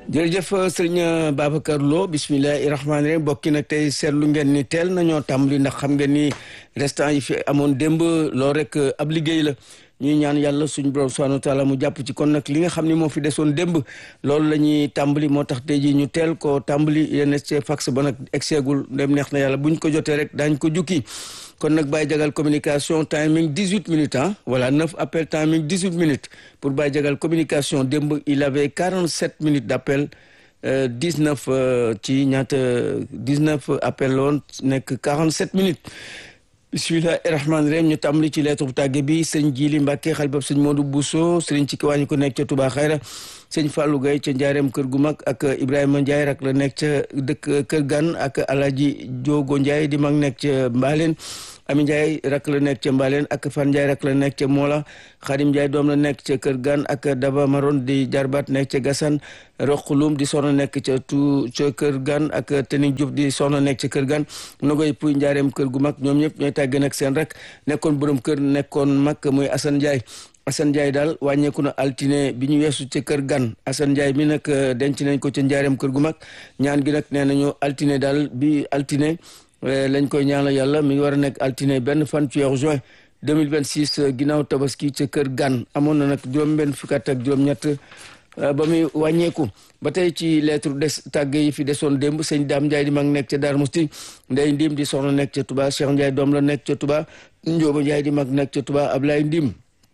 jërëjëf sëriñ Babacar Lo bismillahi rahmaani rahim bokki nag tey seetlu ngeen ni teel nañoo tàmbali ndax xam ngeen ni restant yi fi amoon démb loo rek ab liggéey la ñuy ñaan yàlla suñu borom subhanahu wa taala mu jàpp ci kon nag li nga xam ni moo fi desoon démb loolu la ñuy tàmbali moo tax tey jii ñu teel ko tàmbali yéen ci fax ba nag egseegul ndem neex na yàlla buñ ko jotee rek daañ ko jukki kon nag Baye Jagal communication timing 18 minutes ah voilà 9 appel timing 18 minutes pour Baye Jagal communication démb il avait 47 minutes d' appel 19 ci ñaata 19 appel la woon nekk 47 minutes bismillahi rahmaani rahim ñu tàmbali ci lettre bu tàgge bi sëñ Jili Mbàkke xalibab sëñ Modou Bousso sëriñ ci kiwaañu ko nekk ca Touba Xayra sëñ Fallou Gaye ca Njaareem kër gu mag ak Ibrahima Ndiaye rak la nekk ca dëkk kër gan ak Alaji Jogo Ndiaye di mag nekk ca Mbaaleen Ami Ndiaye rak la nekk ca Mbaaleen ak Fan Ndiaye rak la nekk ca Moola Xadim Ndiaye doom la nekk ca kër gan ak Daba Maron di jarbaat nekk ca Gasan Roqulum di soxna nekk ca tu ca kër gan ak Tening Diouf di soxna nekk ca kër gan Nogoy Puy Njaareem kër gu mag ñoom ñëpp ñooy tàgge nag seen rek nekkoon borom kër nekkoon mag muy Assane Ndiaye Assane Ndiaye daal wàññeeku na altine bi ñu weesu ca kër gan Assane Ndiaye mi nag denc nañ ko ca njaareem kër gu mag ñaan gi nag nee nañu altine daal bi altine lañ koy ñaanal yàlla mi ngi war a nekk altine benn fan ci weeru juin 2026 ginnaaw tabaski ca kër gan amoon na nag juróom-benn fukk ak juróom-ñett ba muy wàññeeku ba tey ci lettre des tàgge yi fi desoon démb sëñ Daam Ndiaye di mag nekk ca Darou Mousti Ndey Ndim di soxna nekk ca Touba Cheikh Ndiaye doom la nekk ca Touba Njóoba Ndiaye di mag nekk ca Touba Ablaye Ndim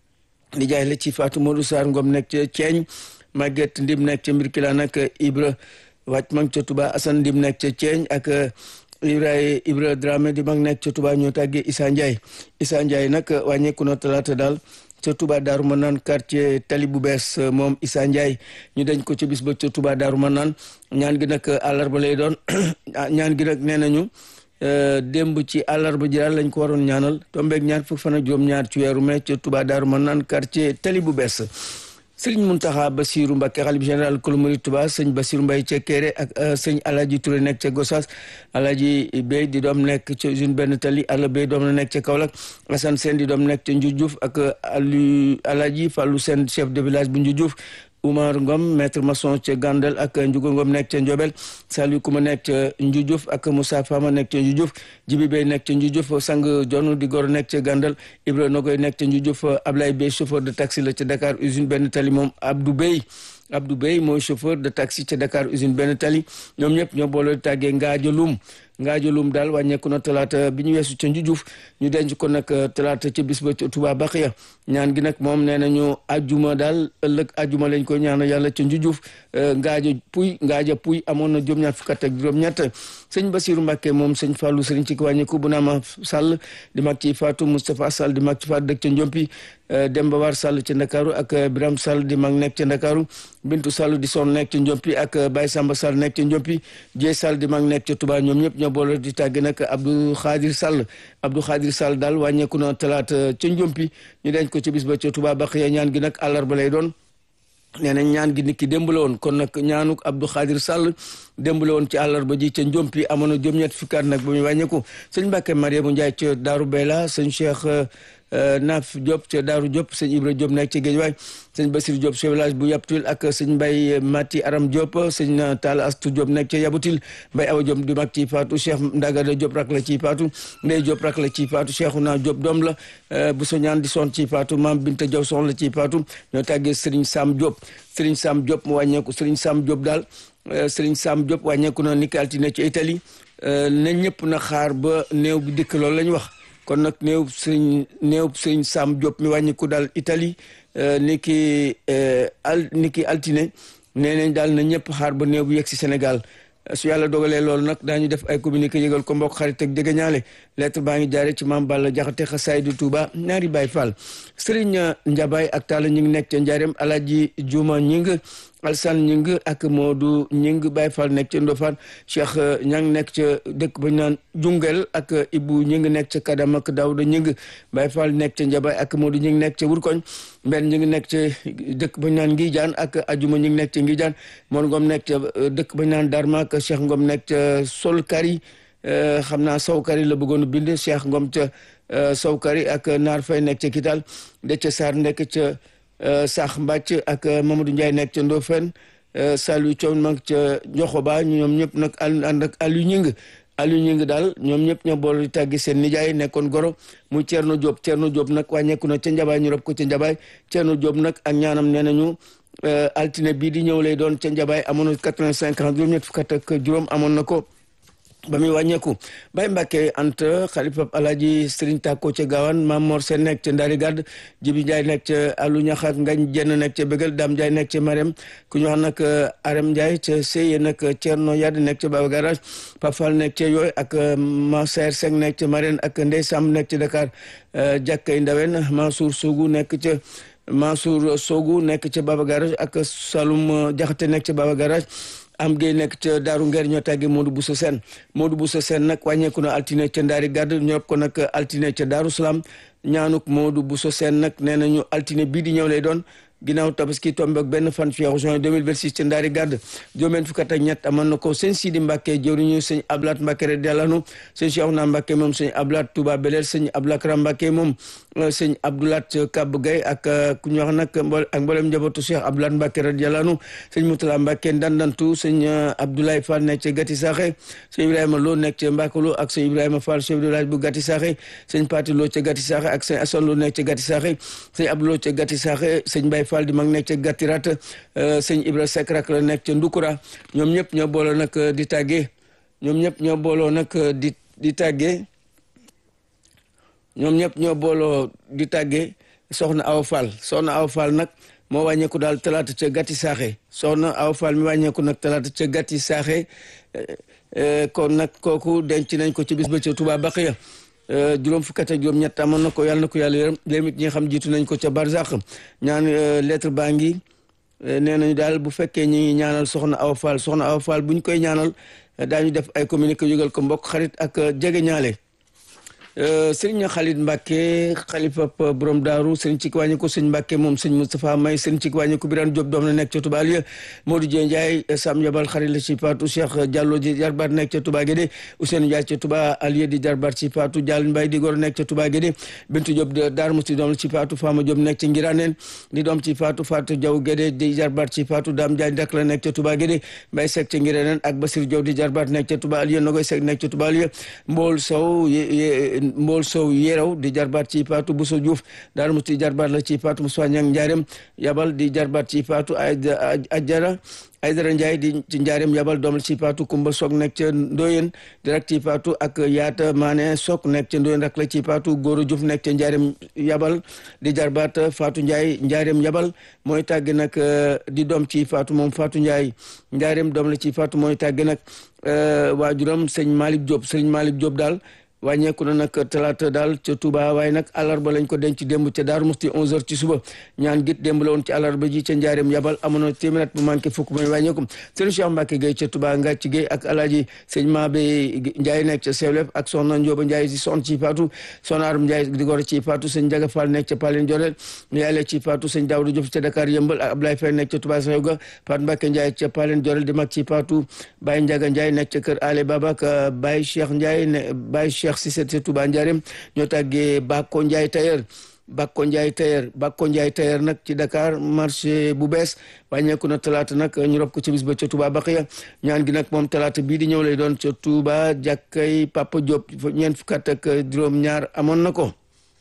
di jaay la ci Fatou Modou Sarr Ngom nekk ca Ceeñ Maguette Ndim nekk ca Mbirkilaan ak Ibra wàcc mag ca Touba Assane Ndim nekk ca Ceeñ ak Ibrahima Ibra Dramé di mag nekk ca Touba ñoo tàggee Issa Ndiaye Issa Ndiaye nag wàññeeku na talaata daal ca Touba Daaru Manaan quartier Tali bu bees moom Issa Ndiaye ñu dañ ko ca bis ba ca Touba Daaru Manaan ñaan gi nag àllarba lay doon ñaan gi nag nee nañu démb ci àllarba ji daal lañ ko waroon ñaanal tombeeg ñaar fukk fan ak juróom-ñaar ci weeru mai ca Touba Daaru Manaan quartier Tali bu bees sëriñ Muntaxa Basiru Mbàkke xalif général kulu murid Touba sëñ Basiru Mbay ca Kéré ak sëñ Alaji Touré nekk ca Gossas Alaji Bey di doom nekk ca usine benn tali Alla Bey doom la nekk ca Kaolack Assane Sène di doom nekk ca Ndioudiouf ak Alu Alaji Fallou Sène chef de village bu Ndioudiouf Oumar Ngom maître maçon ca Gandel ak Ndiouga Ngom nekk ca Ndiobel Saliou Kouma nekk ca Ndioudiouf ak Moussa Fama nekk ca Ndioudiouf Jibi Bey nekk ca Ndioudiouf Sang Jon di gor nekk ca Gandel Ibra Nogoy nekk ca Ndioudiouf Ablaye Bey chauffeur de taxi la ca Dakar usine benn tali moom Abdou Bey Abdou Bey mooy chauffeur de taxi ca Dakar usine benn tali ñoom ñëpp ñoo boole tàggee Ngaajo Lum Ngaajo Lum daal wàññeeku na talaata bi ñu weesu ca Ndioudiouf ñu denc ko nag talaata ca bis ba ca Touba Baxiya ñaan gi nag moom nee nañu ajuma daal ëllëg ajuma lañ ko ñaanal yàlla ca Ndioudiouf Ngaajo Puy Ngaaja Puy amoon na juróom-ñaar fukk ak juróom-ñett sëñ Basiru Mbàkke moom sëñ Fallou sëriñ ci wàññeeku bu naama Sall di mag ci Fatou Moustapha Sall di mag ci Fatou dëkk ca Njompi Demba War Sall ca Ndakaaru ak Biram Sall di mag nekk ca Ndakaaru Bintu Sall di son nekk ca Njompi ak Baye Samba Sall nekk ca Njompi Dieye Sall di mag nekk ca Touba ñoom ñëpp ñoo boole di tàgge nag Abdou Khadir Sall Abdou Khadir Sall daal wàññeeku na talaata ca Njompi ñu denc ko ci bis ba ca Touba Baxiya ñaan gi nag àllarba lay doon nee nañ ñaan gi nit ki démb la woon kon nag ñaanuk Abdou Khadir Sall démb la woon ci àllarba ji ca Njompi amoon na juróom-ñett fukkaat nag ba muy wàññeeku sëñ Mbàkke Mariamu Njaay ca Daaru Bayla sëñ Cheikh Naaf Diop ca Daaru Diop sëñ Ibra Diop nekk ca Géejawaay sëñ Basir Diop ca village bu Yaptul ak sëñ Mbay Mati Aram Diop sëñ Talla Astu Diop nekk ca Yabutil Mbay Awa Diop di mag ci faatu Cheikh Ndagada Diop rak la ci faatu Ndey Diop rak la ci faatu Cheikhouna Diop doom la bu so ñaan di son ci faatu Maam Binta Diaw son la ci faatu ñoo tàggee Sëriñ Sam Diop Sëriñ Sam Diop mu wàññeeku Sëriñ Sam Diop daal Sëriñ Sam Diop wàññeeku na ni ki altine ci Italie na ñëpp na xaar ba néew bi dikk loolu lañ wax kon nag néew sëriñ néew sëriñ Sam Diop mi wàññiku daal Italie ni ki al ni ki altine nee nañ daal na ñëpp xaar ba néew bu yegg si Sénégal su yàlla dogalee loolu nag daañu def ay communiqué yëgal ko mbokk xarit ak jege ñaale lettre baa ngi jaare ci maam Balla Jaxate xasaay du Touba ñaari Baay Fall sëriñ Njabaay ak Talla ñu ngi nekk ca Njaareem Alaaji Juma ñing Alsan ñing ak Moodu ñing Baay Fall nekk ca Ndofaan Cheikh ñang nekk ca dëkk ba ñu naan Jungel ak Ibu ñing nekk ca Kadam ak Daawda ñing Baay Fall nekk ca Njabaay ak Moodu ñing nekk ca Wurkoñ Mbenn ñu ngi nekk ca dëkk ba ñu naan Ngijaan ak Ajuma ñu ngi nekk ca Ngijaan Moon Ngom nekk ca dëkk ba ñu naan Darma ak Cheikh Ngom nekk ca Solkari xam naa Sowkari la bëggoon a bind Cheikh Ngom ca Sowkari ak Naar Fay nekk ca Kital Dece Sarr nekk ca Sax Mbàcc ak Mamadou Ndiaye nekk ca Ndofène Saliou Thiaw mag ca Njoxoba ñoom ñëpp nag ànd ak Aliou Ñing Aliou Ñing daal ñoom ñëpp ñoo boole di tàggi seen nijaay nekkoon goro muy Thierno Diop Thierno Diop nag wàññeeku na ca Njabaay ñu rob ko ca Njabaay Thierno Diop nag ak ñaanam nee nañu altine bii di ñëw lay doon ca Njabaay amoon na quatre-vingt-cinq ans juróom-ñett fukk ak juróom amoon na ko ba muy wàññeeku Baye Mbacke Anta xalifa Alaaji Serigne Tako ca Gaawaan Maam Mor Sène nekk ca Ndari Gàdd Jibi Ndiaye nekk ca Alu Ñaxak Ngañ Jenn nekk ca Bégal Dame Ndiaye nekk ca Marème ku ñu wax nag Arem Ndiaye ca Seye nag Thierno Yad nekk ca Baba Garage Pafal nekk ca Yooy ak Maser Seng nekk ca Marème ak Ndey Sam nekk ca Dakar Jàkkay Ndawen Mansour Sougou nekk ca Mansour Sougou nekk ca Baba Garage ak Saloum Jaxate nekk ca Baba Garage am gay nekk ca daaru ngeer ñoo tàgge Modou Bousso Sène Modou Bousso Sène nag wàññeeku na altine ca ndaari gàdd ñoo ko nag altine ca daaru salaam ñaanuk Modou Bousso Sène nag nee nañu altine bii di ñëw lay doon ginnaaw tabaski tombe ak benn fan fi juin 2026 ca ndaari gàdd juróom fukk ak ñett amoon na ko sëñ Sidi Mbacke jëwriñu sëñ Ablaat Mbacke rek delanu sëñ Cheikhouna Mbacke moom sëñ Ablaat Touba Belel sëñ Ablakram Mbacke moom sëñ Abdoulat Kab Gay ak ku ñu wax nag ak mboolem njabootu Cheikh Abdoulaat Mbacke rek delanu sëñ Moutala Mbacke ndandantu sëñ Abdoulaye Fall nekk ca Gati Saxe sëñ Ibrahima Lo nekk ca Mbakalo ak sëñ Ibrahima Fall chef de village bu Gati Saxe sëñ Pati Lo ca Gati Saxe ak sëñ Assane Lo nekk ca Gati Saxe sëñ Abdou Lo ca Gati Saxe sëñ Baye Fall di mag nekk ca Gati Rat sëñ Ibra Seck rak la nekk ca Ndukura ñoom ñëpp ñoo booloo nag di tàggee ñoom ñëpp ñoo booloo nag di di tàggee ñoom ñëpp ñoo booloo di tàggee soxna Awa Fall soxna Awa Fall nag moo wàññeeku daal talaata ca Gati Saaxe soxna Awa Fall mi wàññeeku nag talaata ca Gati Saaxe kon nag kooku denc nañ ko ci bis ba ca Touba Baqiya juróom fukk ak juróom ñett amoon na ko yàlla na ko yàlla yërëm léegi ñi nga xam jiitu nañ ko ca Barzak ñaan lettre baa ngi nee nañu daal bu fekkee ñi ngi ñaanal soxna Awa Fall soxna Awa Fall bu ñu koy ñaanal daañu def ay communiqué yëgal ko mbokk xarit ak jege ñaale sëriñ Khalid Mbacke xalifa borom daaru sëriñ ci wàññi ko sëñ Mbacke moom sëñ Moustapha May sëriñ ci wàññi ko Birane Diop doom na nekk ca Touba Aliya Modou Dieng Ndiaye Sam Yabal xarit la ci Fatou Cheikh Diallo di jarbaat nekk ca Touba Guédé Ousseynou Ndiaye ca Touba Aliya di jarbaat ci Fatou Diallo Mbaye di gor nekk ca Touba Guédé Bintu Diop Darou Mousti doom la ci Fatou Fama Diop nekk ca Ngiraneen di doom ci Fatou Fatou Diaw Guédé di jarbaat ci Fatou Dame Ndiaye dak la nekk ca Touba Guédé Mbaye Seck ca Ngiraneen ak Basir Diaw di jarbaat nekk ca Touba Aliya Nogoy Seck nekk ca Touba Aliya Mbool Sow Mbool Sow yéraw di jarbaat ci Fatou Bousso Diouf Darou Mousti jarbaat la ci Fatou Moussa Niang Ndiarème yabal di jarbaat ci Fatou Ajara Aydara Ndiaye di ci Ndiarème yabal doom la ci Fatou Kumba Sok nekk ca Ndoyen di rak ci Fatou ak Yaata Mané Sok nekk ca Ndoyen rak la ci Fatou Goro Diouf nekk ca Ndiarème yabal di jarbaat Fatou Ndiaye Ndiarème yabal mooy tàgg nag di doom ci Fatou moom Fatou Ndiaye Ndiarème doom la ci Fatou mooy tàgg nag waajuram sëñ Malick Diop sëñ Malick Diop daal wàññeeku na nag talaata daal ca Touba waaye nag àllarba lañ ko denc démb ca Daaru Musti 11h ci suba ñaan git démb la woon ci àllarba ji ca Njaareem yabal amoon na téeméer bu manqué fukk mooy wàññeeku sëñ Cheikh Mbacke Gueye ca Touba Ngàcc Gueye ak alaaji sëñ Mabe Ndiaye nekk ca Sewlef ak soxna Ndioba Ndiaye si son ci Fatou soxna Aram Ndiaye di gor ci Fatou sëñ Ndiaga Fall nekk ca Palen Jorel yaay ci Fatou sëñ Daouda Diouf ca Dakar Yëmbal ak Ablaye Faye nekk ca Touba Sewga Fatou Mbacke Ndiaye ca Palen Jorel di mag ci Fatou Baye Ndiaga Ndiaye nekk ca kër Ale Baba ak Baye Cheikh Ndiaye ne Baye Cheikh Cissé ca Touba Ndiarème ñoo tàggee Bakko Ndiaye tailleur Bakko Ndiaye tailleur Bakko Ndiaye tailleur nag ci Dakar marché bu bees wàññeeku na talaata nag ñu rob ko ci bis ba ca Touba Baxiya ñaan gi nag moom talaata bii di ñëw lay doon ca Touba jàkkay Papa Diop ñeent fukk ak juróom-ñaar amoon na ko.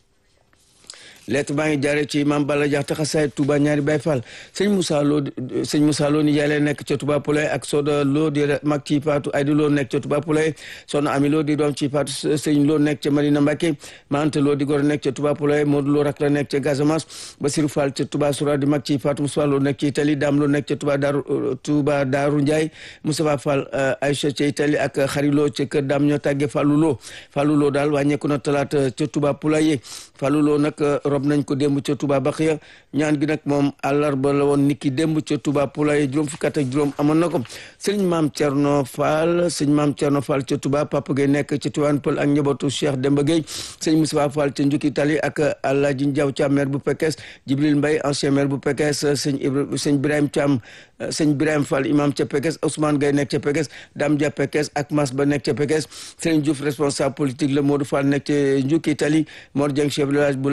lettre baa ngi jaaree ci Mame Balla Diakhate xasaay Touba ñaari Baye Fall sëñ Moussa Lo sëñ Moussa Lo ni yàlla nekk ca Touba Poulay ak Soda Lo di mag ci Fatou Aydi Lo nekk ca Touba Poulay Soxna Ami Lo di doom ci Fatou sëñ Lo nekk ca Marina Mbacké Mante Lo di gor nekk ca Touba Poulay Modou Lo rak la nekk ca Casamance Basirou Fall ca Touba Soura di mag ci Fatou Moussa Lo nekk ci Italie Dame Lo nekk ca Touba Daaru Touba Daaru Ndiaye Moustapha Fall Aïcha ca Italie ak Xari Lo ca kër Dame ñoo tàggee Fallou Lo Fallou Lo daal wàññeeku na talaata ca Touba Poulay Fallou Lo nag rob nañ ko démb ca Touba Baxiya ñaan gi nag moom àllarba la woon niki démb ca Touba Poulay juróom fukk ak juróom amoon na ko sëñ maam Thierno Fall sëñ maam Thierno Fall ca Touba Papa Gueye nekk ca Tivaouane Peulh ak njabootu Cheikh Demba Gueye sëñ Moussa Fall ca Njukki Tali ak Alhaji Ndiaw Thiam maire bu Pekes Jibril Mbaye ancien maire bu Pekes sëñ Ibra sëñ Birahim Thiam sëñ Birahim Fall imam ca Pekes Ousmane Gueye nekk ca Pekes Dame Dia Pekes ak Mas Ba nekk ca Pekes sëñ Diouf responsable politique la Modou Fall nekk ca Njukki Tali Mor Dieng chef de village bu Laxaso ak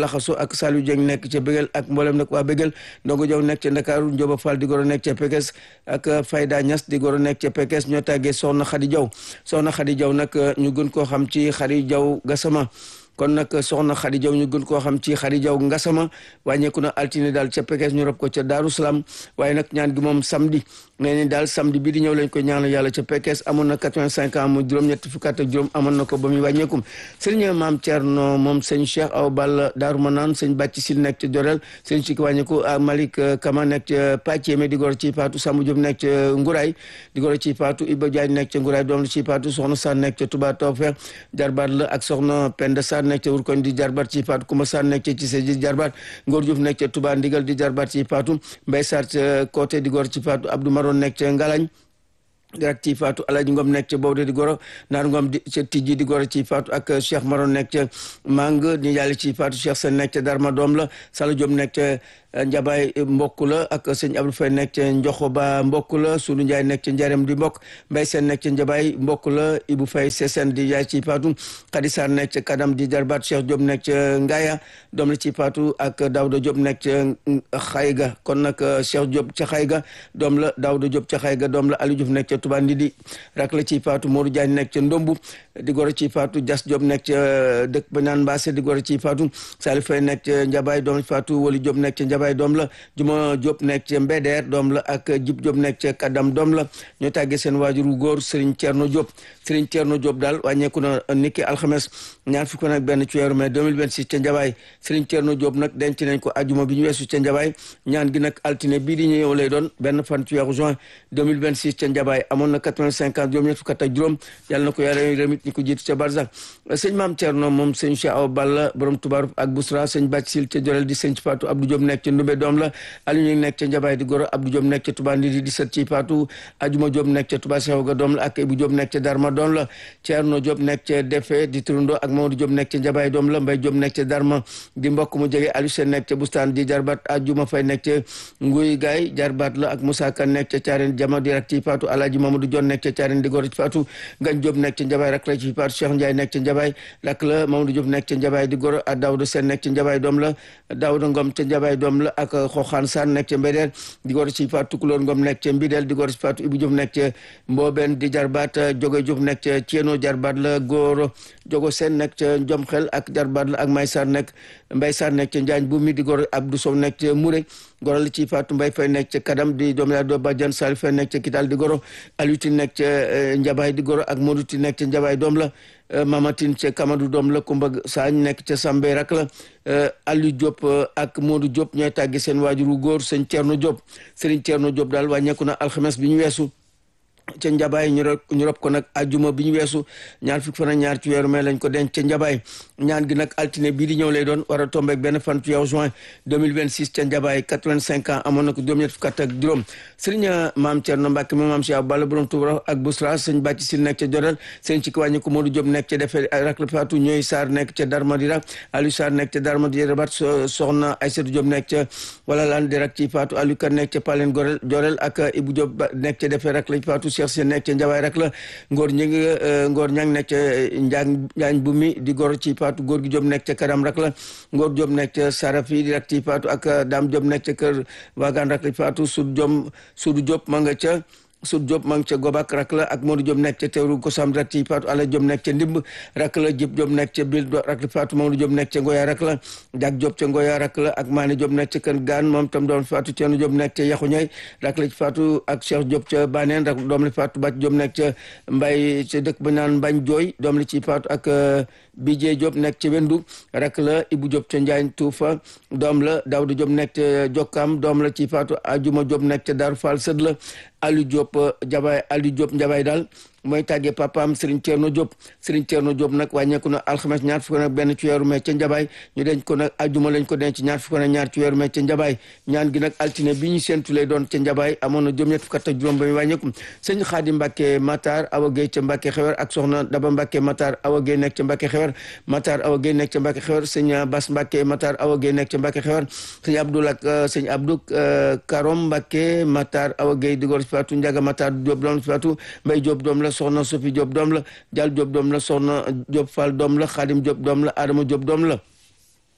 ak Saliou Dieng nekk ca Béguel ak mboolem nag waa Béguel Ndongo Jaw nekk ca Ndakaaru Njóoba Fall di goro nekk ca Pekes ak Fayda Ñas di goro nekk ca Pekes ñoo tàggee Soxna Xadi Jaw Soxna Xadi Jaw nag ñu gën koo xam ci Xadi Jaw Gasama kon nag soxna Xadi Jaw ñu gën koo xam ci Xadi Jaw Ngasama wàññeeku na altine daal ca Pekes ñu rob ko ca Daaru Salaam waaye nag ñaan gi moom samedi nee ni daal samedi bii di ñëw lañ ko ñaanal yàlla ca Pekes amoon na 85 ans mu juróom-ñetti fukk ak juróom amoon na ko ba muy wàññeekum sëriñ maam Thierno moom sëñ Cheikh Aw Balla Daaru Manaan sëñ Bàcci Sil nekk ca Jorel sëñ Siki wàññeeku ak Malick Kama nekk ca Pàcceeme di goro ci Paatu Samba Diop nekk ca Nguraay di goro ci Paatu Iba Diagne nekk ca Nguraay doom la ci Paatu soxna Sarr nekk ca Touba Tawfeex jarbaat la ak soxna Penda Sarr nekk ca Wurkoñ di jarbaat ci Paatu Kumba Sarr nekk ca Cissé di jarbaat Ngor Diouf nekk ca Touba Ndigal di jarbaat ci Paatu Mbay Sarr ca côté di goro ci Paatu Abdou Maron nekk ca Ngalañ direct ci faatu alaji ngom nekk ca bawde di goro naar ngom di ca tijji di goro ci faatu ak cheikh maron nekk ca mang ni yàlla ci faatu cheikh sen nekk ca darma doom la sala jom nekk ca njabaay mbokk la ak sëñ abdou fay nekk ca njoxo ba mbokk la sunu njaay nekk ca njarem di mbokk mbay seen nekk ca njabaay mbokk la ibu fay sesen di yaay ci faatu xadisar nekk ca kadam di jarbaat cheikh Diop nekk ca ngaaya doom la ci faatu ak daawda Diop nekk ca xayga kon nag cheikh Diop ca xayga doom la daawda Diop ca xayga doom la aliou Diouf nekk ca Touba Ndidi rak la ci faatu Modou Diagne nekk ca Ndombu di goro ci faatu Jas Diop nekk ca dëkk ba naan Mbaase di goro ci faatu Salif Fay nekk ca Njabaay doom la ci faatu Wali Diop nekk ca Njabaay doom la Juma Diop nekk ca Mbeder doom la ak Jib Diop nekk ca Kadam doom la ñoo tàggee seen waajuru góor Serigne Thierno Diop Serigne Thierno Diop daal wàññeeku na niki alxames ñaar fukk nag benn ci weeru mai 2026 ca Njabaay Serigne Thierno Diop nag denc nañ ko ajuma bi ñu weesu ca Njabaay ñaan gi nag altine bii di ñëw lay doon benn fan ci weeru juin 2026 ca Njabaay amoon na 85 ans juróom ñett fukk ak juróom yàlla na ko yàlla remit ñi ko jiitu ca Barzak sëñ Maam Thierno moom sëñ Cheikh Awa Balla borom Tubaaruf ak Busra sëñ Bàcc Sil ca Jorel di sëñ Fatou Abdou Diop nekk ca Ndumbe doom la Aliou ñu nekk ca Njabaay di goro Abdou Diop nekk ca Touba Ndidi di sët ci Fatou Ajuma Diop nekk ca Touba Cheikh ga doom la ak Ibou Diop nekk ca Darma doom la Thierno Diop nekk ca Defe di Turundo ak Mamadou Diop nekk ca Njabaay doom la Mbay Diop nekk ca Darma di mbokk mu jege Aliou Sène nekk ca Bustaan di jarbaat Ajuma Fay nekk ca Nguy Gaay jarbaat la ak Moussa Kan nekk ca Thiarène Jama di rak ci Fatou Alaaji Mamadou Dione nekk ca Thiarène di goro ci Fatou Ngañ Diop nekk ca Njabaay rak la ci Fatou Cheikh Ndiaye nekk ca Njabaay rak la Mamadou Diop nekk ca Njabaay di goro ak Daouda Sène nekk ca Njabaay doom la Daouda Ngom ca Njabaay doom la ak Xoxaan Sane nekk ca Mbedeel di goro ci Fatou Tukulóor Ngom nekk ca Mbideel di goro ci Fatou Ibou Diop nekk ca Mbooben di jarbaat Joge Diop nekk ca Thieno jarbaat la góor Jogo Sène nekk ca Njom Xel ak jarbaat la ak May Sar nekk Mbay Sar nekk ca Njaañ bu mi di goro Abdou Sow nekk ca Mouré goro la ci Fatou Mbay Fay nekk ca Kadam di doom yaa doo Badiane Sali Fay nekk ca Kital di goro Aliuti nekk ca Njabaay di goro ak Moduti nekk ca Njabaay doom la Mamatin ca Kamadou doom la Kumba Saañ nekk ca Sambe rak la Aliou Diop ak Modou Diop ñooy tàggi seen waajuru góor sëñ Thierno Diop Serigne Thierno Diop daal wàññeeku na alxames bi ñu weesu ca njabaay ñu rob ñu rob ko nag ajuma bi ñu weesu ñaar fukk fan ak ñaar ci weeru mai lañ ko denc ca njabaay ñaan gi nag altine bii di ñëw lay doon war a tombeek benn fan ci weeru juin 2026 ca njabaay 85 ans amoon na ko juróom-ñett fukk ak juróom sëriñ maam Thierno Mbacke moom maam Cheikh Balla borom Touba ak Bousra sëñ Bàcci Sil nekk ca Jodal sëñ ci wàññi ko Modou Diop nekk ca defee rak la Fatou ñooy Sarr nekk ca Darmadira Aliou Sarr nekk ca Darmadira rabat soxna Aïssatou Diop nekk ca wala laan di rak ci Fatou Aliou Kan nekk ca Palen Gorel Jorel ak Ibou Diop nekk ca defee rak la Fatou Cheikh Sène nekk ca Njabaay rak la Ngor ñi ngi Ngor ñang nekk ca Njaang Njaañ bu mi di gor ci Fatou góor gi Diop nekk ca Karam rak la Ngor Diop nekk ca Sarafi di rak ci Fatou ak Dame Diop nekk ca kër Wagan rak la Fatou Sud Diop Sudu Diop ma nga ca Sud Diop ma ngi ca Gobak rak la ak Modou Diop nekk ca Teewru Kosam rak ci Fatou Ala Diop nekk ca Ndimb rak la Jib Diop nekk ca Bil rak la Fatou Mamadou Diop nekk ca Ngoya rak la Jak Diop ca Ngoya rak la ak Mané Diop nekk ca Kër Gaan moom tam doom Fatou Thierno Diop nekk ca Yaxu Ñay rak la ci Fatou ak Cheikh Diop ca Baneen rak doom la Fatou Bac Diop nekk ca Mbay ca dëkk ba naan Mbañ Jooy doom la ci Fatou ak Bijee Diop nekk ca Wendu rak la Ibou Diop ca Njaañ Tuufa doom la Daouda Diop nekk ca Jokkam doom la ci Fatou Ajuma Diop nekk ca Darou Fall sët la Aliou Diop Jabaay Aliou Diop Njabaay daal mooy tàggee papaam Serigne Thierno Diop Serigne Thierno Diop nag wàññeeku na alxames ñaar fukk nag benn ci weeru mai ca Njabaay ñu denc ko nag ajuma lañ ko denc ñaar fukk nag ñaar ci weeru mai ca Njabaay ñaan gi nag altine bi ñu séntu lay doon ca Njabaay amoon na juróom-ñett fukk ak juróom ba muy wàññeeku sëñ Xaadim Mbàkke Matar Awa Gueye ca Mbàkke Xewer ak soxna Daba Mbàkke Matar Awa Gueye nekk ca Mbàkke Xewer Matar Awa Gueye nekk ca Mbàkke Xewer sëñ Bas Mbàkke Matar Awa Gueye nekk ca Mbàkke Xewer sëñ Abdou ak sëñ Abdou Karom Mbàkke Matar Awa Gueye di gor Fatou Njaga Matar Diop doom Fatou Mbay Diop doom la soxna Sophie Diop doom la Jal Diop doom la soxna Diop Fall doom la Xaadim Diop doom la Adama Diop doom la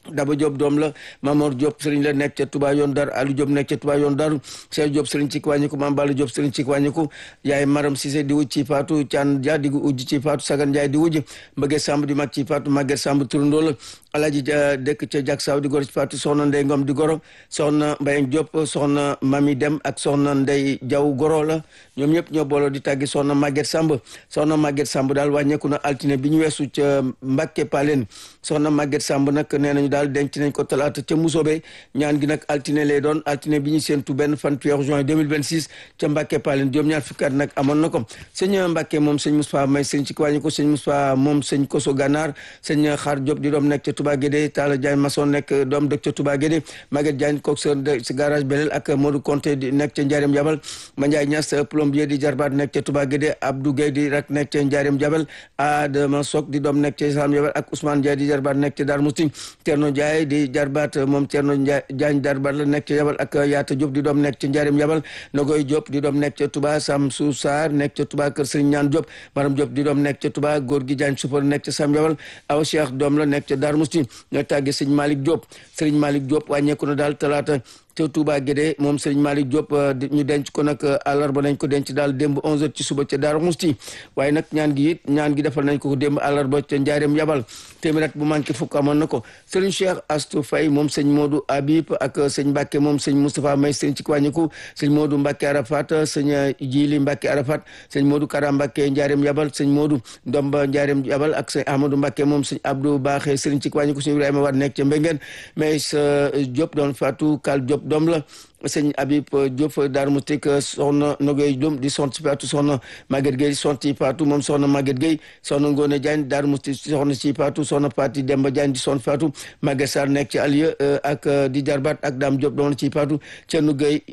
Daba Diop doom la Mamor Diop sëriñ la nekk ca Touba yoon dar Aliou Diop nekk ca Touba yoon daru Cheikh Diop sëriñ ci wàññiku Mame Balla Diop sëriñ ci wàññiku yaay Maram Cissé di wujj ci Fatou Thian Dia di wujj ci Fatou Sagan Ndiaye di wujj Mbëgge Samb di mag ci Fatou Maguette Samb turandoo la Alaaji dëkk ca Jak Saw di goro ci Fatou soxna Ndey Ngom di goro soxna Mbayang Diop soxna Mami Dem ak soxna Ndey Jaw goro la ñoom ñëpp ñoo booloo di tàggi soxna Maguette Samb soxna Maguette Samb daal wàññeeku na altine bi ñu weesu ca Mbàkke Palen soxna Maguette Samb nag nee nañu daal denc nañ ko talaata ca Musobe ñaan gi nag altine lay doon altine bi ñu séentu benn fan weeru juin 2026 ca Mbàkke Palen juróom ñaar fukki at nag amoon na ko sëñ Mbàkke moom sëñ Moustapha May sëñ ci wàññi ko sëñ Moustapha moom sëñ Koso Gànnaar sëñ Xaar Diop di doom nekk ca Touba Guédé Talla Diagne Masson nekk doom dëkk ca Touba Guédé Maguette Diagne coxeur si garage Belel ak Modou Conté di nekk ca Ndiarème Jabal Mandiaye Niass plombier di jarbaat nekk ca Touba Guédé Abdou Gueye di rak nekk ca Ndiarème Jabal Adama Sok di doom nekk ca Sam Jabal ak Ousmane Ndiaye di jarbaat nekk ca Darou Mousty Thierno Ndiaye di jarbaat moom Thierno Diagne jarbaat la nekk ca Jabal ak Yaata Diop di doom nekk ca Ndiarème Jabal Nogoy Diop di doom nekk ca Touba Samsou Sarr nekk ca Touba Kër Serigne Ñaan Diop Maram Diop di doom nekk ca Touba góor gi Diagne Soupar nekk ca Sam Jabal aw Cheikh doom la nekk ca Darou Mousty ñoo tàggee Serigne Malick Diop Serigne Malick Diop wàññeeku na daal talaata ca Touba Guédé moom Serigne Malick Diop ñu denc ko nag àllarba nañ ko denc daal démb 11h ci suba ca Darou Mousty waaye nag ñaan gi it ñaan gi defal nañ ko démb àllarba ca Njaareem Yabal téeméer at bu manqué fukk amoon na ko Serigne Cheikh Astou Faye moom sëñ Modou Habib ak sëñ Mbacke moom sëñ Moustapha May sëñ ci wàññiku sëñ Modou Mbacke Arafat sëñ Jili Mbacke Arafat sëñ Modou Kara Mbacke Njaareem Yabal sëñ Modou Ndomba Njaareem Yabal ak sëñ Amadou Mbacke moom sëñ Abdou Baaxe sëñ ci wàññiku sëñ Ibrahima Wade nekk ca Mbengeen mais Diop doon Fatou Kal Diop doom la sëñ Habib Diop Darou Mouhty soxna Nogoy Diom di sont ci Fatou soxna Maguette Gueye sont ci Fatou moom soxna Maguette Gueye soxna Ngone Diagne Darou Mouhty soxna ci Fatou soxna Fati Demba Diagne di sont Fatou Maguette Sarr nekk ci Alieu ak di Jarbat ak Dame Diop doon ci Fatou Thierno Gueye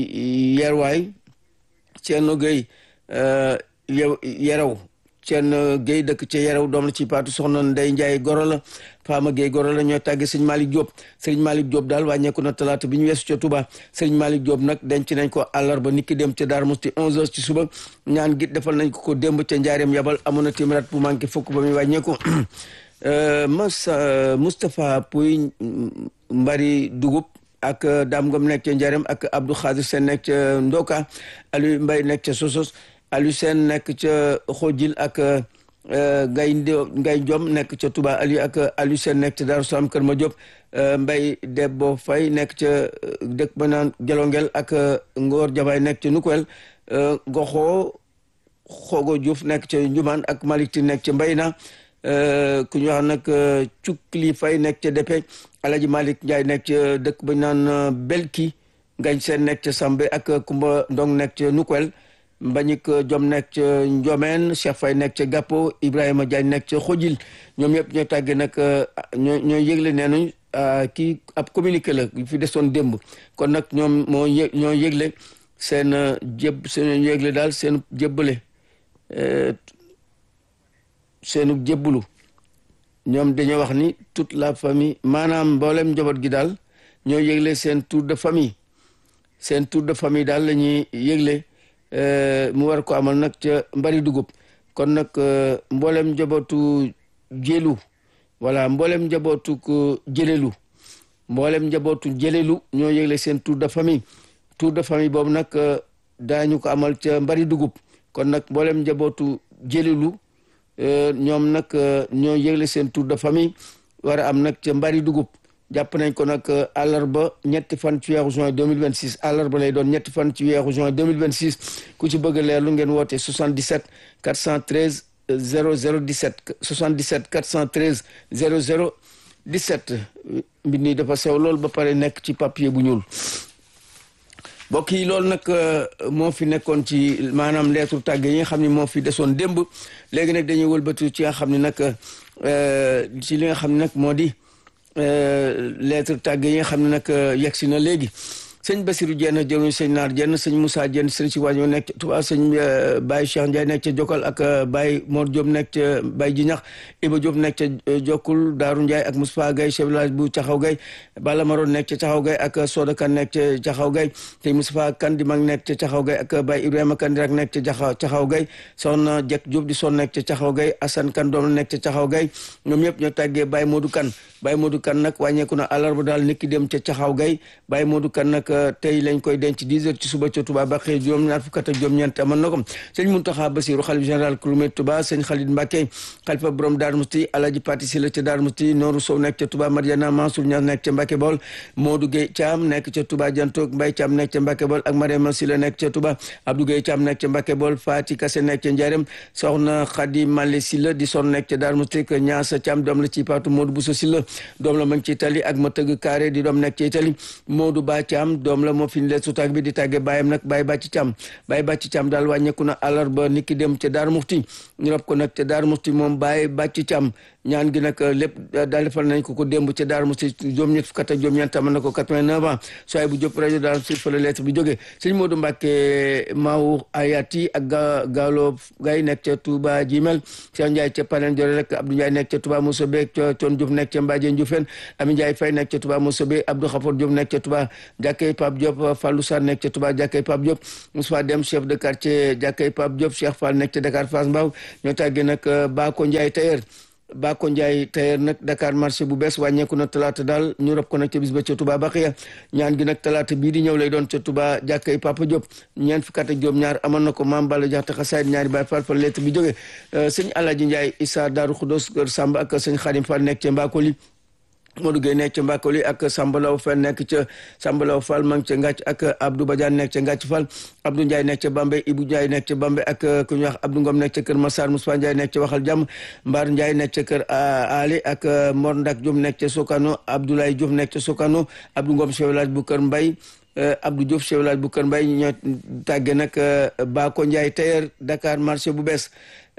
Yerwaay Thierno Gueye Yeraw Thierno Gueye dëkk ca Yeraw doom la ci Fatou soxna Ndey Ndiaye goro la Fama Gueye goro la ñoo tàggee sëñ Malick Diop sëñ Malick Diop daal wàññeeku na talaata bi ñu weesu ca Touba sëñ Malick Diop nag denc nañ ko àllarba niki dem ca Darou Mouhty 11h ci suba ñaan gi defal nañ ko ko démb ca Njaareem Yabal amoon na téeméer bu manqué fukk ba muy wàññeeku Massa Moustapha Pouy Mbari Dugub ak Dame Ngom nekk ca Njaareem ak Abdou Khadir Sène nekk ca Ndoka Aliou Mbaye nekk ca Sosos Aliou Sène nekk ca Xojil ak Ngay Ngay Jom nekk ca Touba Aliou ak Aliou Sène nekk ca Darou Salam Kër Ma Diop Mbay Debbo Fay nekk ca dëkk ba naan Gelongel ak Ngor Jabaay nekk ca Nukwel Goxo Xogo Diouf nekk ca Njumaan ak Malick Ti nekk ca Mbayna ku ñu wax nag Cukli Fay nekk ca Depe Alaji Malick Ndiaye nekk ca dëkk ba naan Belki Ngañ Seen nekk ca Sambe ak Kumba Ndong nekk ca Nukwel Mbagnick Diom nekk ca Ndiomène Cheikh Faye nekk ca Gappo Ibrahima Diagne nekk ca Xojil ñoom ñëpp ñoo tàggee nag ñoo ñoo yëgle nee nañ kii ab communiqué la fi desoon démb kon nag ñoom moo yë ñoo yëgle seen jéb seen yëgle daal seen jébbale seenu jébbalu ñoom dañoo wax ni toute la famille maanaam mboolem njaboot gi daal ñoo yëgle seen tour de famille seen tour de famille daal la ñuy yëgle mu war ko amal nag ca mbari dugub kon nag mboolem njabootu jëlu voilà mboolem njabootu ko jëlelu mboolem njabootu jëlelu ñoo yëgle seen tour de famille tour de famille boobu nag daañu ko amal ca mbari dugub kon nag mboolem njabootu jëlelu ñoom nag ñoo yëgle seen tour de famille war a am nag ca mbari dugub jàpp nañ ko nag àllarba ñetti fan ci weeru juin 2026 àllarba lay doon ñetti fan ci weeru juin 2026 ku ci bëgg leerlu ngeen woote 77 413 0017 77 413 0017 mbir nii dafa sew lool ba pare nekk ci papier bu ñuul mbokk yi loolu nag moo fi nekkoon ci maanaam lettre tàgge yi nga xam ne moo fi desoon démb léegi nag dañuy wëlbatu ci nga xam ne nag ci li nga xam ne nag moo di lettre tàgge yi nga xam ne nag yegg si na léegi sëñ Basirou Dieng jëruñ sëñ Naar Dieng sëñ Moussa Dieng sëñ si wàñño nekk ca Touba sëñ Baye Cheikh Ndiaye nekk ca Jokal ak Baye Mor Diop nekk ca Baye Jinax Iba Diop nekk ca Jokul Daaru Ndiaye ak Moustapha Gaye chef village bu Caxaw Gaye Bala Maroon nekk ca Caxaw Gaye ak Soda Kan nekk ca Caxaw Gaye sëñ Moustapha Kan di mag nekk ca Caxaw Gaye ak Baye Ibrahima Kan di rak nekk ca Caxaw Gaye soxna Jek Diop di son nekk ca Caxaw Gaye Assane Kan doom la nekk ca Caxaw Gaye ñoom ñëpp ñoo tàggee Baye Modou Kan Baye Modou Kan nag wàññeeku na àllarba daal niki dem ca Caxaw Gaye Baye Modou Kan nag tey lañ koy denc 10 heures ci suba ca Touba ba xëy juróom ñaar fukk ak juróom-ñeent amoon na ko sëñ Mountakha Bassirou xalif général Kouloumé Touba sëñ Khalid Mbacké xalifa borom Darou Mousti Alaji Pati Sila ca Darou Mousti Nooru Sow nekk ca Touba Mariana Mansour Niass nekk ca Mbacké Bol Modou Gueye Thiam nekk ca Touba Jantok Mbaye Thiam nekk ca Mbacké Bol ak Mariama Sila nekk ca Touba Abdou Gueye Thiam nekk ca Mbacké Bol Fati Kassé nekk ca Ndiarème soxna Khady Malé Sila di son nekk ca Darou Mousti que Niassa Thiam doom la ci Patou Modou Bousso Sila doom la ma ci Italie ak ma tëgg carré di doom nekk ci Italie Modou Ba Thiam doom la moo fi ñu leen sutaak bi di tàgge bàyyam nag Baye Bàcci Thiam Baye Bàcci Thiam daal wàññeeku na àllarba niki dem ca Darou Mouhty ñu rob ko nag ca Darou Mouhty moom Baye Bàcci Thiam ñaan gi nag lépp daal defal nañ ko ko démb ca Darou Mouhty juróom ñett fukk ak juróom-ñeent am na ko 89 ans sooy bu jóp rajo daal si fa la lettre bi jógee sëñ Modou Mbacke Maou Ayati ak ga Gallo Gaye nekk ca Touba Jimel Cheikh Ndiaye ca Panen Jore rek Abdou Ndiaye nekk ca Touba Moussa Be ca Thion Diouf nekk ca Mbadien Dioufène Ami Ndiaye Faye nekk ca Touba Moussa Be Abdou Khafor Diop nekk ca Touba Jàkkay Pape Diop Fallou Sarr nekk ca Touba Jàkkay Pape Diop Moussa Dem chef de quartier Jàkkay Pape Diop Cheikh Fall nekk ca Dakar Fass Mbaw ñoo tàggee nag Bako Ndiaye tailleur Bako Ndiaye tailleur nag Dakar marché bu bees wàññeeku na talaata daal ñu rob ko nag ca bis ba ca Touba Baxiya ñaan gi nag talaata bii di ñëw lay doon ca Touba jàkkay Papa Diop ñeent fukk ak juróom ñaar amoon na ko maam Balla Jaxate xasaayid ñaari baay Fall fa lettre bi jógee sëñ Alaaji Ndiaye Issa Daaru Xudos kër Samba ak sëñ Xadim Fall nekk ca Mbakoli Modou Gueye nekk ca Mbakoli ak Sambalaw Fall nekk ca Sambalaw Fall ma ngi ca Ngàcc ak Abdou Badiane nekk ca Ngàcc Fall Abdou Ndiaye nekk ca Bambey Ibou Ndiaye nekk ca Bambey ak ku ñuy wax Abdou Ngom nekk ca Kër Massar Moussa Ndiaye nekk ca Waxal Jàmm Mbar Ndiaye nekk ca Kër Ali ak Mor Ndak Diop nekk ca Sokano Abdoulaye Diouf nekk ca Sokano Abdou Ngom chef village bu Kër Mbay Abdou Diouf chef village bu Kër Mbay ñoo tàgge nag Bako Ndiaye tailleur Dakar marché bu bees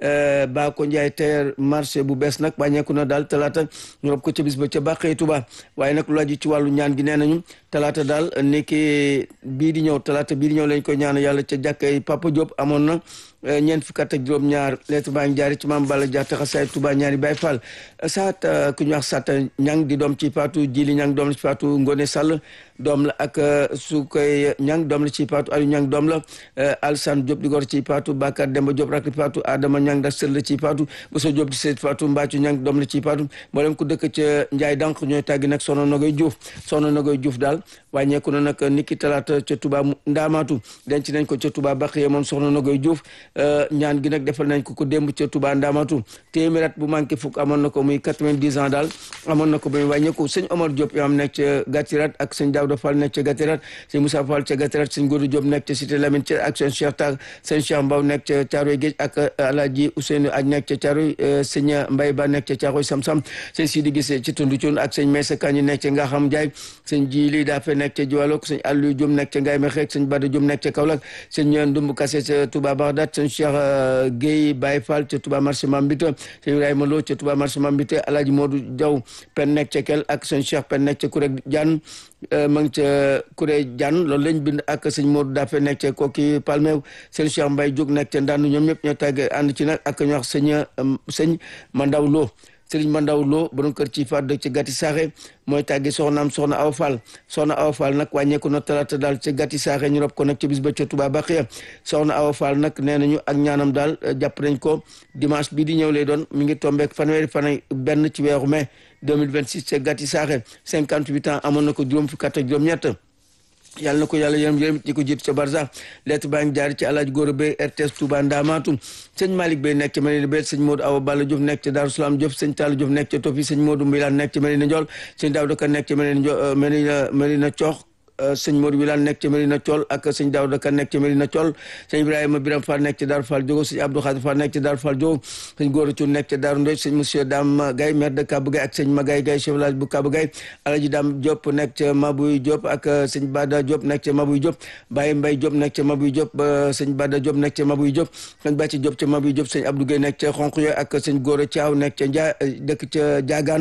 Bako Ndiaye tailleur marché bu bees nag wàññeeku na daal talaata ñu rob ko ca bis ba ca bàqee Tuba waaye nag lu aju ci wàllu ñaan gi nee nañu talaata daal niki bii di ñëw talaata bii di ñëw lañ ko ñaan yàlla ca jàkkay Papa Diop amoon na ñeent fukk ak juróom ñaar lettre baa ngi jaari ci maam Balla Jaxate xasaay Tuba ñaari Baay Fall saat ku ñu wax Sata ñang di doom ci Faatu Jili ñang doom la ci Faatu Ngone Sall doom la ak su koy ñang doom la ci Faatu Aliou ñang doom la Alsane Diop di gor ci Faatu Bakar Demba Diop rak Faatu Adama ñang da sër la ci Faatu Bousso Diop di seet Faatu Mbaccu ñang doom la ci Faatu mboolem ku dëkk ca Njaay Dank ñooy tàggi nag Soxna Nogoy Diouf Soxna Nogoy Diouf daal wàññeeku na nag niki talaata ca Tuba Ndaamaatu denc nañ ko ca Tuba Baxiye moom Soxna Nogoy Diouf ñaan gi nag defal nañ ko ko démb ca Touba Ndamatu téeméer at bu manqué fukk amoon na ko muy quatre-vingt-dix ans daal amoon na ko ba muy wàññeeku sëñ Omar Diop yoo xam nekk ca Gatirat ak sëñ Daouda Fall nekk ca Gatirat sëñ Moussa Fall ca Gatirat sëñ Goudou Diop nekk ca Cité Lamine ca ak sëñ Cheikh Tag sëñ Cheikh Mbaw nekk ca Caaroy Géej ak Alaaji Ousseynou Aj nekk ca Caaroy sëñ Mbay Ba nekk ca Caaroy Sam-Sam sëñ Sidi Gissé ci Tundu Cuun ak sëñ Maysa Kañi nekk ca Ngaxam Njaay sëñ Jili Dafe nekk ca Jiwalok sëñ Aliou Diom nekk ca Ngaye Mekhe sëñ Bada Diom nekk ca Kaolack sëñ Ndumbu Kassé ca Touba Bagdad sëñ Cheikh Guèye Baye Fall ca Touba marché Mambite sëñ Ibrahima Lo ca Touba marché Mambite Alaaji Modou Diaw pen nekk ca Kel ak sëñ Cheikh pen nekk ca Kuré Diane ma ngi ca Kuré Diane loolu lañ bind ak sëñ Modou Dafe nekk ca Koki Palmew sëñ Cheikh Mbaye Diop nekk ca Ndandu ñoom ñëpp ñoo tàgge ànd ci nag ak ñu wax sëñ sëñ Mandaw Lo Sëriñ Mandaw Lo borom kër ci faat dëkk ci gàtti saaxe mooy tàggi soxnaam soxna Awa Fall soxna Awa Fall nag wàññeeku na talaata daal ca gàtti saaxe ñu rob ko nag ca bis ba ca Touba Baxiya soxna Awa Fall nag nee nañu ak ñaanam daal jàpp nañ ko dimanche bii di ñëw lay doon mi ngi tombeek fanweeri fan benn ci weeru mai 2026 ca gàtti saaxe 58 ans amoon na ko juróom fukk ak juróom-ñett yàlla na ko yàlla yërëm yërëm ñi ko jiitu ca barsax lettre baa ngi jaar ci alaaji góor bay RTS Touba Ndamatu sëñ Malick Bay nekk ca Medina Bay sëñ Modou Awa Balla Diouf nekk ca Darou Salaam Diouf sëñ Talla Diouf nekk ca Tofi sëñ Modou Mbilane nekk ca Medina Ndiol sëñ Daouda Ka nekk ca Medina Medina Medina Coox sëñ Modou Wilane nekk ca Medina Thiol ak sëñ Daouda Ka nekk ca Medina Thiol sëñ Ibrahima Biram Fall nekk ca Darou Fall Diogo sëñ Abdou Khadir Fall nekk ca Darou Fall Diogo sëñ Gora Thioune nekk ca Darou Ndoj sëñ monsieur Dame Gaye maire de Kabou Gaye ak sëñ Magay Gaye chef village bu Kabou Gaye Alaji Dame Diop nekk ca Mabouy Diop ak sëñ Bada Diop nekk ca Mabouy Diop Baye Mbaye Diop nekk ca Mabouy Diop sëñ Bada Diop nekk ca Mabouy Diop sëñ Bàcci Diop ca Mabouy Diop sëñ Abdou Gueye nekk ca Xonq Yo ak sëñ Gora Thiaw nekk ca Ndia dëkk ca Diagane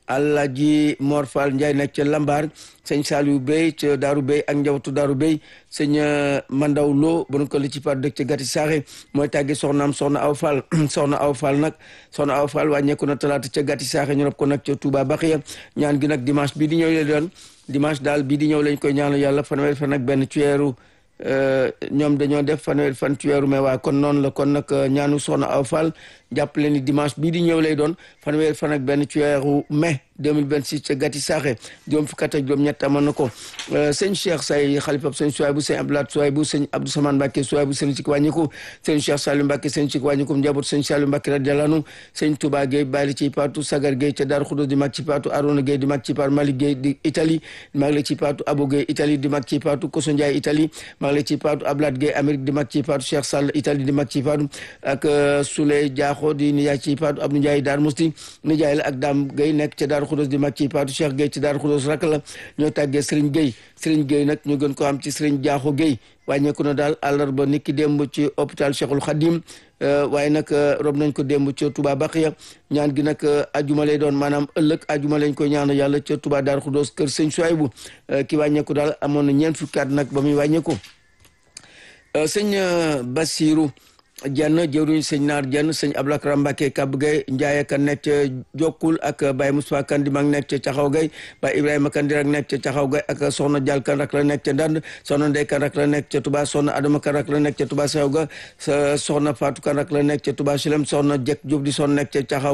Alaaji Mor Fall Ndiaye nekk ca Lambar sëñ Saliou Bey ca Daaru Bey ak njabootu Daaru Bey sëñ Mandaw Lo bon ko li ci par dëkk ca Gati Saaxe mooy tàgge soxnaam soxna Aw Fall soxna Aw Fall nag soxna Aw Fall wàññeeku na talaata ca Gati Saaxe ñu rob ko nag ca Touba Baxiya ñaan gi nag dimanche bii di ñëw lay doon dimanche daal bii di ñëw lañ koy ñaanal yàlla fanweeri fan ak benn ci weeru ñoom dañoo def fanweeri fan ci weeru mai waa kon noonu la kon nag ñaanu soxna Aw Fall jàppale ni dimanche bii di ñëw lay doon fanweeri fan ak benn ci weeru mai 2026 ca Gati Saaxe juróom fukk ak juróom ñett amoon na ko sëñ Cheikh Say xalifab sëñ Souaybou sëñ Abdoulaye Souaybou sëñ Abdou Samane Mbacke Souaybou sëñ Sik wàññiku sëñ Cheikh Saliou Mbacke sëñ Sik wàññiku njaboot sëñ Saliou Mbacke radiyallahu anhu sëñ Touba Gueye bàyyi ci paatu Sagar Gueye ca Daaru Xudos di mag ci paatu Arona Gueye di mag ci paatu Malick Gueye di Italie mag la ci paatu Abo Gueye Italie di mag ci paatu Koso Ndiaye Italie mag la ci paatu Ablaye Gueye Amérique di mag ci paatu Cheikh Sall Italie di mag ci paatu ak Souley Diakho di nijaay ci paatu Abdou Ndiaye Dar Musti nijaay la ak Dame Gueye nekk ca Daaru Xudos di mag ci paatu Cheikh Gueye ci Daaru Xudos rak la ñoo tàggee Serigne Gueye Serigne Gueye nag ñu gën ko am ci Serigne Diakho Gueye wàññeeku na daal àllarba niki démb ci hôpital Cheikhul Khadim waaye nag rob nañ ko démb ca Touba Baxiya ñaan gi nag ajuma lay doon maanaam ëllëg ajuma lañ koy ñaan yàlla ca Touba Darou Khoudoss kër sëñ Souaybou ki wàññeeku daal amoon na ñeent fukki at nag ba muy wàññeeku sëñ Bassirou Dieng jëwriñ sëñ Naar Dieng sëñ Ablakram Mbacke Kab Gay Ndiaye kan nekk ca Jokkul ak Baye Moussa kan di mag nekk ca Caxaw Gay Baye Ibrahima kan di rak nekk ca Caxaw Gay ak soxna Dial kan rak la nekk ca Ndand soxna Ndey kan rak la nekk ca Touba soxna Adama kan rak la nekk ca Touba Sew ga soxna Fatou kan rak la nekk ca Touba Silem soxna Jek Diop di soxna nekk ca Caxaw